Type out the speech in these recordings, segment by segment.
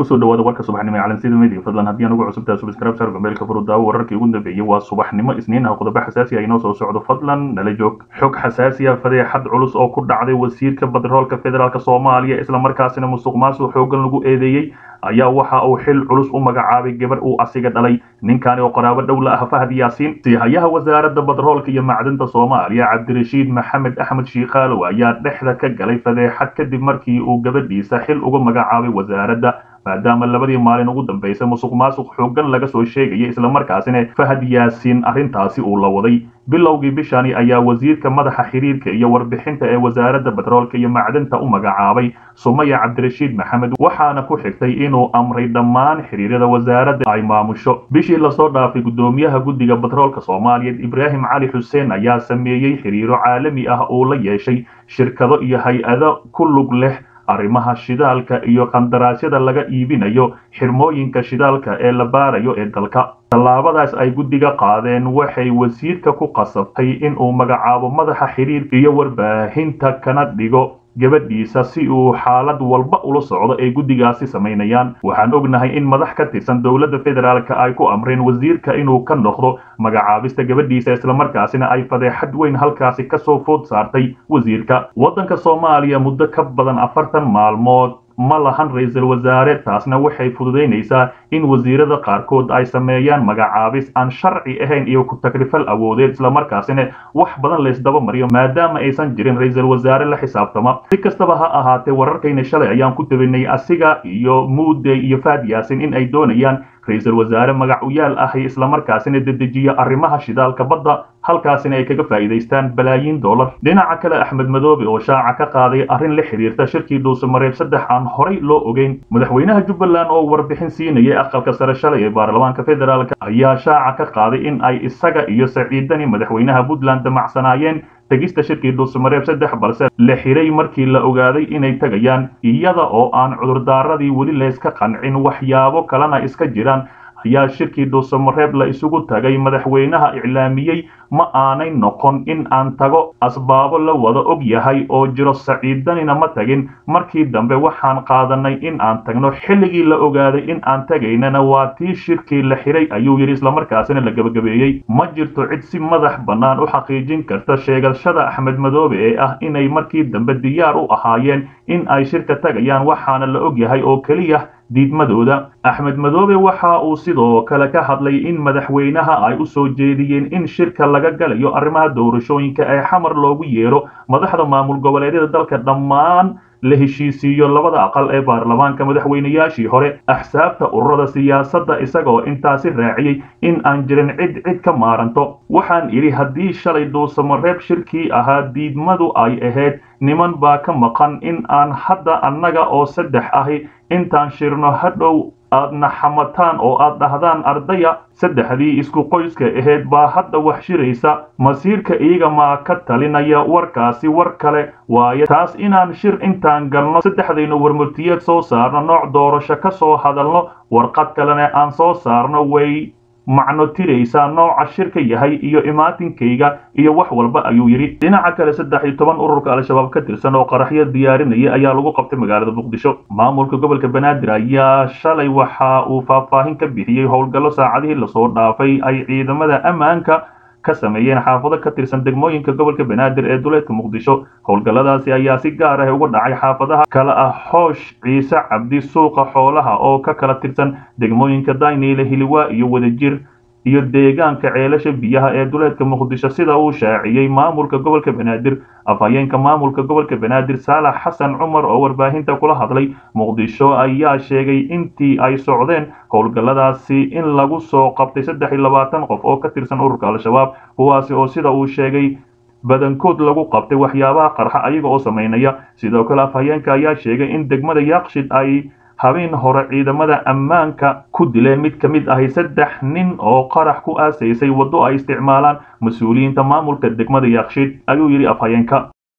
kusoo dhawaada warka subaxnimo ee calansida media fadlan haddii aan ugu cusubtahay subscribe sar gmailka furudaawo wararkii ugu dambeeyey waa subaxnimo isniin ah qodobo xasaasi ah inoo soo socdo fadlan nala joog xog xasaasi ah fadeexad culus oo ku dhacday wasiirka batroolka federaalk soomaaliya islamarkaasina musuq maasuq xoogan lagu eedeeyey ayaa waxa uu xil culus u magacaabay gabar uu asiga dhalay ninkaani oo qoraabo dhowla ah fahad yaasiin sihayaha wasaaradda batroolka iyo macdanta soomaaliya cabdirashiid maxamed axmed shiikhaalow ayaa dhexda ka galay fadeexad kadib markii uu gabadhiisa xil uga magacaabay wasaaradda maadaama labadii maalin ugu dambaysay musuq maasuq xoogan laga soo sheegaya islamarkaasina fahad yaasiin arrintaasi uu la waday bilowgii bishani ayaa wasiirka madaxa xiriirka iyo warbixinta ee wasaaradda batroolka iyo macdanta u magacaabay sumaya cabdirashiid maxamed waxaana ku xigtay inuu amray dhammaan xiriirada wasaaradda ay maamusho bishii lasoo dhaafay guddoomiyaha guddiga batroolka soomaaliyeed ibraahim cali xuseen ayaa sameeyey xiriiro caalami ah uu la yeeshay shirkado iyo hay-ado ku lug leh arrimaha shidaalka iyo qandaraasyada laga iibinayo xirmooyinka shidaalka ee la baarayo ee dalka tallaabadaas ay guddiga qaadeen waxay wasiirka ku qasabtay inuu magacaabo madaxa xiriirka iyo warbaahinta kana dhigo gabadhiisa si uu xaalad walba ula socdo ay guddigaasi samaynayaan waxaan ognahay in madax ka tirsan dowladda federaalk ay ku amreen wasiirka inuu ka noqdo magacaabista gabadhiisa islamarkaasina ay fadeexad weyn halkaasi kasoo food saartay wasiirka waddanka soomaaliya muddo ka badan afartan maalmood ma lahan ra-iisul wasaare taasna waxay fududaynaysaa in wasiirada qaarkood ay sameeyaan magacaabis aan sharci ahayn iyo ku takrifal awoodeed islamarkaasina wax badan laysdaba mariyo maadaama aysan jirin ra-iisul wasaare la xisaabtama si kastaba ha ahaatee wararkayna shalay ayaan ku tabinay asiga iyo muude iyo faad yaasin in ay doonayaan ra-iisul wasaare magac u yaal ahi islamarkaasina dedejiya arrimaha shidaalka badda halkaasina ay kaga faa'iidaystaan balaayiin dollar dhinaca kale axmed madoobe oo shaaca ka qaaday arrin la xiriirta shirkii dhuusamareeb saddex aan horay loo ogeyn madaxweynaha jubbaland oo warbixin siinayay aqalka sare shalay ee baarlamaanka federaalk ayaa shaaca ka qaaday in ay isaga iyo saciidani madaxweynaha puntland damacsanaayeen tegista shirkii dhuusamareeb saddex balse la xiray markii la ogaaday inay tegayaan iyada oo aan cudurdaaradii weli layska qancin waxyaabo kalena iska jiraan ayaa shirkii dhuusamareeb la isugu tagay madaxweynaha iclaamiyey ma aanay noqon in aan tago asbaabo la wada og yahay oo jiro saciidanina ma tagin markii dambe waxaan qaadanay in aan tagno xilligii la ogaaday in aan tagaynana waa tii shirkii la xiray ayuu yidhi islamarkaasina la gebagabeeyey ma jirto cid si madax bannaan u xaqiijin karta sheegashada axmed madoobe ee ah inay markii dambe diyaar u ahaayeen in ay shirka tagayaan waxaana la og yahay oo keliya diidmadooda axmed madoobe waxa uu sidoo kale ka hadlay in madaxweynaha ay u soo jeediyeen in shirka laga galayo arrimaha doorashooyinka ee xamar loogu yeero madaxda maamul goboleedyada dalka dhammaan la heshiisiiyo labada aqal ee baarlamaanka madaxweynayaashii hore axsaabta ururada siyaasadda isagoo intaasi raaciyey in aan jirin cid cid ka maaranto waxaan idhi haddii shalay dhuusamareeb shirkii ahaa diidmadu ay ahayd niman baa ka maqan in aan hadda annaga oo saddex ahi intaan shirno hadhow aadna xamataan oo aad dhahdaan ardaya saddexdii isku qoyska ahayd baa hadda wax shiraysa masiirka iyaga maa ka talinaya warkaasi war kale waaye taas inaan shir intaan galno saddexdaynu warmurtiyeed soo saarno nooc doorasho ka soo hadalno warqad kalena aan soo saarno way macno tiraysaa nooca shirka yahay iyo imaatinkayga iyo wax walba ayuu yidhi dhinaca kale saddex iyo toban ururka al-shabaab ka tirsan oo qaraxyo diyaarinaya ayaa lagu qabtay magaalada muqdisho maamulka gobolka banaadir ayaa shalay waxa uu faahfaahin ka bixiyey howlgallo saacadihii lasoo dhaafay ay ciidamada ammaanka ka sameeyeen xaafado ka tirsan degmooyinka gobolka banaadir ee duleedka muqdisho howlgalladaasi ayaa si gaar ah uga dhacay xaafadaha kale ah xoosh ciise cabdi suuqa xoolaha oo ka kala tirsan degmooyinka dayniile hiliwaa iyo wadajir iyo deegaanka ceelasha biyaha ee duleedka muqdisho sida uu shaaciyey maamulka gobolka banaadir afhayeenka maamulka gobolka banaadir saalax xasan cumar oo warbaahinta kula hadlay muqdisho ayaa sheegay intii ay socdeen howlgalladaasi in lagu soo qabtay saddex iyo labaatan qof oo ka tirsan ururka al-shabaab kuwaasi oo sida uu sheegay badankood lagu qabtay waxyaabaha qarxa ayaga oo samaynaya sidoo kale afhayeenka ayaa sheegay in degmada yaaqshid ay habeen hore ciidamada ammaanka ku dileen mid ka mid ahi saddex nin oo qarax ku aasaysay waddo ay isticmaalaan mas-uuliyiinta maamulka degmada yaaqshid ayuu yidhi afhayeenka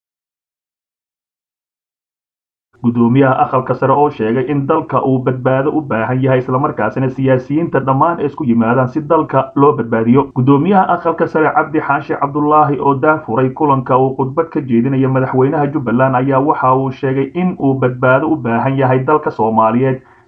gudoomiyaha aqalka sare oo sheegay in dalka uu badbaado u baahan yahay islamarkaasina siyaasiyiinta dhammaan ay isku yimaadaan si dalka loo badbaadiyo gudoomiyaha aqalka sare cabdi xaashi cabdulaahi oo daafuray kulanka uu khudbad ka jeedinaya madaxweynaha jubbaland ayaa waxa uu sheegay in uu badbaado u baahan yahay dalka soomaaliyeed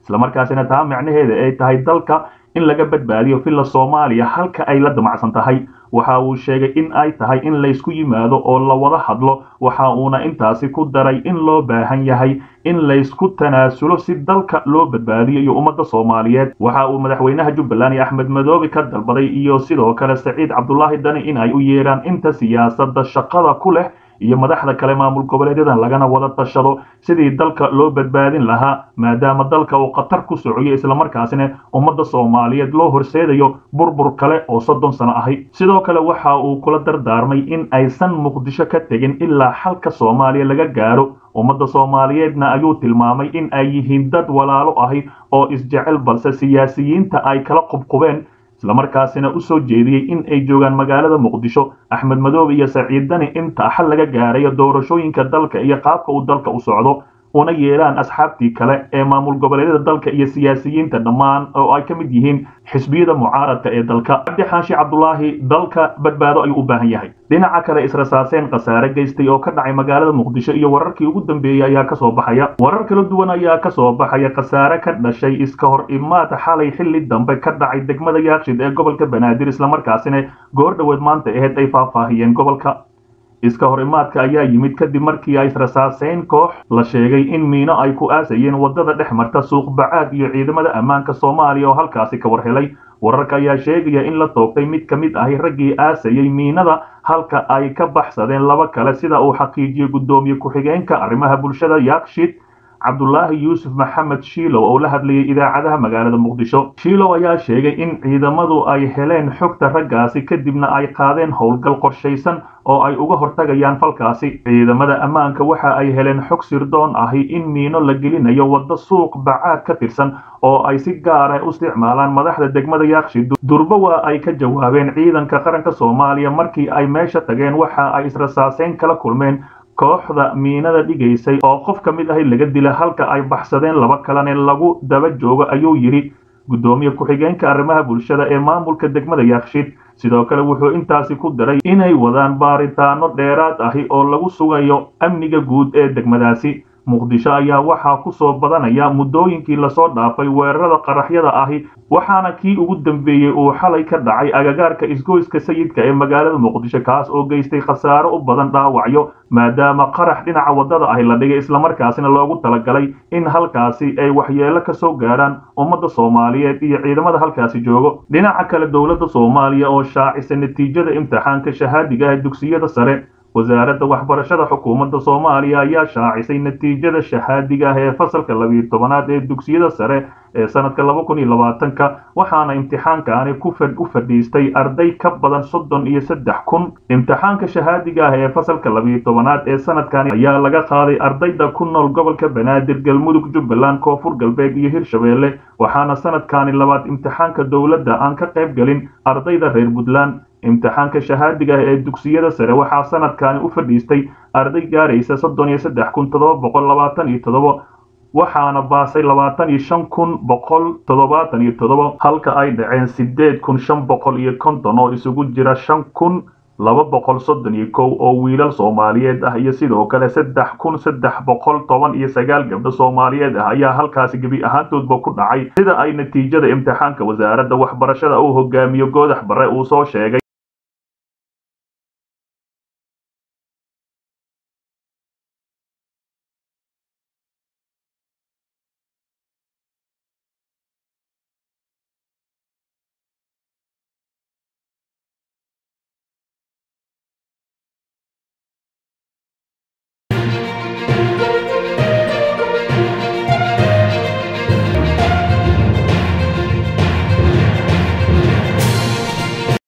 islamarkaasina taa micnaheeda ay tahay dalka in laga badbaadiyo villa soomaaliya halka ay la damacsan tahay waxa uu sheegay in ay tahay in laysku yimaado oo la wada hadlo waxa uuna intaasi ku daray in loo baahan yahay in laysku tanaasulo si dalka loo badbaadiyo iyo ummadda soomaaliyeed waxa uu madaxweynaha jubbaland iyo axmed madoobe ka dalbaday iyo sidoo kale saciid cabdulaahi dani in ay u yeedhaan inta siyaasadda shaqada ku leh iyo madaxda kale maamul goboleedyadan lagana wada tashado sidii dalka loo badbaadin lahaa maadaama dalka uu khatar ku socoyo islamarkaasina ummadda soomaaliyeed loo horseedayo burbur kale oo soddon sano ahi sidoo kale waxa uu kula dardaarmay in aysan muqdisho ka tegin ilaa xalka soomaaliya laga gaaro ummadda soomaaliyeedna ayuu tilmaamay in ay yihiin dad walaalo ahi oo isjecel balse siyaasiyiinta ay kala qubqubeen islamarkaasina u soo jeediyey in ay joogaan magaalada muqdisho axmed madoobe iyo saciid dani inta xal laga gaarayo doorashooyinka dalka iyo qaabka uu dalka u socdo una yeelaan asxaabtii kale ee maamul goboleedyada dalka iyo siyaasiyiinta dhammaan oo ay ka mid yihiin xisbiyada mucaaradka ee dalka cabdi xaashi cabdulaahi dalka badbaado ayuu u baahan yahay dhinaca kale israsaaseen khasaare geystay oo ka dhacay magaalada muqdisho iyo wararkii ugu dambeeyey ayaa kasoo baxaya warar kala duwan ayaa kasoo baxaya khasaare ka dhashay iska hor imaad xalay xilli dambe ka dhacay degmada yaakshid ee gobolka banaadir islamarkaasina goor dhoweed maanta aheyd ay faahfaahiyeen gobolka iska hor imaadka ayaa yimid kadib markii ay israsaaseyn koox la sheegay in miino ay ku aasayeen waddada dhex marta suuq bacaad iyo ciidamada ammaanka soomaaliya oo halkaasi ka war helay wararka ayaa sheegaya in la toogtay mid ka mid ahi raggii aasayey miinada halka ay ka baxsadeen laba kale sida uu xaqiijiyey guddoomiye ku-xigeenka arrimaha bulshada yaakshid cabdulaahi yuusuf maxamed shiilow oo la hadlayay idaacadaha magaalada muqdisho shiilow ayaa sheegay in ciidamadu ay heleen xogta raggaasi kadibna ay qaadeen howlgal qorshaysan oo ay uga hortagayaan falkaasi ciidamada ammaanka waxa ay heleen xog sirdoon ahi in miino la gelinayo waddo suuq bacaad ka tirsan oo ay si gaara u isticmaalaan madaxda degmada yaakshid durbo waa ay ka jawaabeen ciidanka qaranka soomaaliya markii ay meesha tageen waxa ay israsaaseyn kala kulmeen kooxda miinada dhigaysay oo qof ka mid ahi laga dila halka ay baxsadeen laba kalene lagu daba joogo ayuu yidhi guddoomiye ku-xigeenka arrimaha bulshada ee maamulka degmada yaakshid sidoo kale wuxuu intaasi ku daray inay wadaan baaritaano dheeraad ahi oo lagu sugayo amniga guud ee degmadaasi muqdisho ayaa waxaa ku soo badanaya muddooyinkii lasoo dhaafay weerarada qaraxyada ahi waxaana kii ugu dambeeyey uu xalay ka dhacay agagaarka isgoyska sayidka ee magaalada muqdisho kaas oo geystay khasaaro u badan dhaawacyo maadaama qarax dhinaca waddada ahi la dhigay islamarkaasina loogu talagalay in halkaasi ay waxyeelo ka soo gaaraan ummadda soomaaliyeed iyo ciidamada halkaasi joogo dhinaca kale dowladda soomaaliya oo shaacisa natiijada imtixaanka shahaadiga ee dugsiyada sare wasaaradda waxbarashada xukuumadda soomaaliya ayaa shaacisay natiijada shahaadiga ah ee fasalka labiyo tobanaad ee dugsiyada sare ee sanadka laba kun iyo labaatanka waxaana imtixaankaani ku u fadhiistay arday ka badan soddon iyo saddex kun imtixaanka shahaadiga ah ee fasalka labiyo tobanaad ee sanadkani ayaa laga qaaday ardayda ku nool gobolka banaadir galmudug jubbaland koonfur galbeed iyo hirshabeelle waxaana sanadkani labaad imtixaanka dowladda aan ka qayb gelin ardayda reer puntland imtixaanka shahaadiga ah ee dugsiyada sare waxaa sanadkani u fadhiistay arday gaaraysa soddon iyo saddex kun toddoba boqol labaatan iyo toddoba waxaana baasay labaatan iyo shan kun boqol toddobaatan iyo toddoba halka ay dhaceen sideed kun shan boqol iyo konton oo isugu jira shan kun laba boqol soddon iyo kow oo wiilal soomaaliyeed ah iyo sidoo kale saddex kun saddex boqol toban iyo sagaal gabdho soomaaliyeed ah ayaa halkaasi gebi ahaantoodba ku dhacay sida ay natiijada imtixaanka wasaaradda waxbarashada uu hogaamiyo goodax bare uu soo sheegay